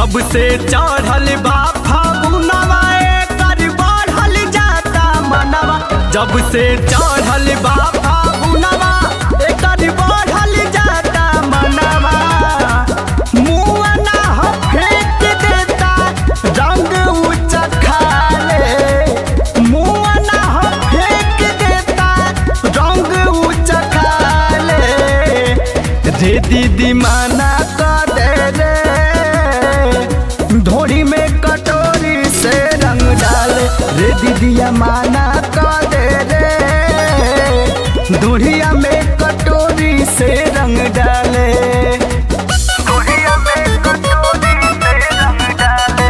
जब से चढ़ल बा फागुनवा एकर बढ़ल जाता मनवा जब से चढ़ल बा फागुनवा एकर बढ़ल जाता मनवा मुआ ना ह फेंक देता रंग ऊंचा खाले मुआ ना ह फेंक देता रंग ऊंचा खाले रे दीदी माना कर दे रे धोड़ी में कटोरी से रंग डाले रे दीदिया माना कर दे रे धोड़िया में कटोरी से रंग डाले धोड़िया में कटोरी से रंग डाले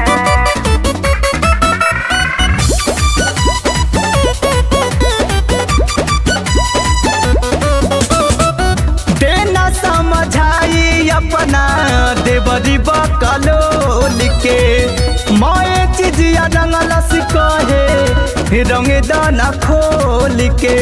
देना समझाई अपना देवरी बकलोल के मोए चिजिया रंगलस कहे रंग दाना खोल के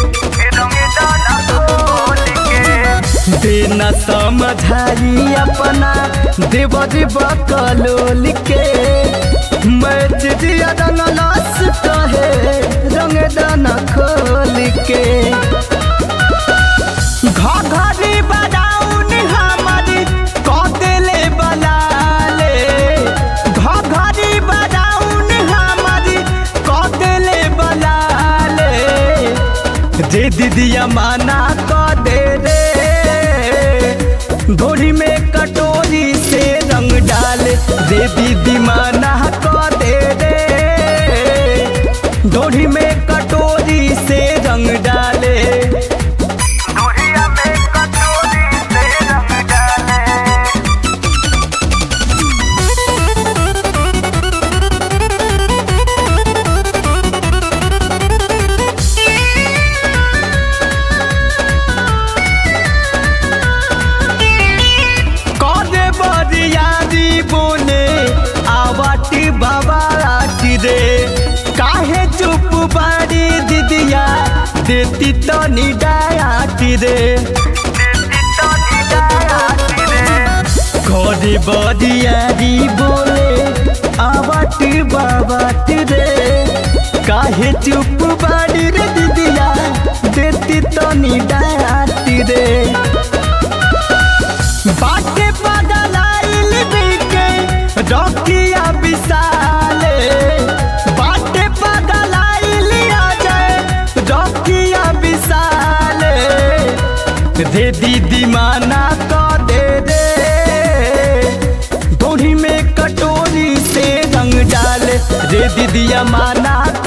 देना समझाई अपना देवरी बकलोल के मैं चिजिया रंगलस कहे रंग दाना खोल के घघरी बदाउन हमारी कदेले बलाले घघरी बदाउन हमारी कदेले बलाले जे दीदिया माना क दे रे धोरी में कटोरी से रंग डाले रे दीदी माना क दे रे धोरी में कटोरी से रंग डाले दूरिया में कटोरी से रंग डाले कदे बरियारी बोले आवाटी बाबाटी रे काहे चुप बाड़ी दीदिया देती तो निडायाटी रे कदे बरियारी बोले आवाटी बाबाटी रे काहे चुप बाड़ी रे दीदिया देती तो निडायाटी रे बाटे पगलाइल बिके रखिया विशाले बाटे पगलाइल अजय रखिया विशाले रे दीदी माना क दे रे धोड़ी में कटोरी से रंग डाले रे दीदिया माना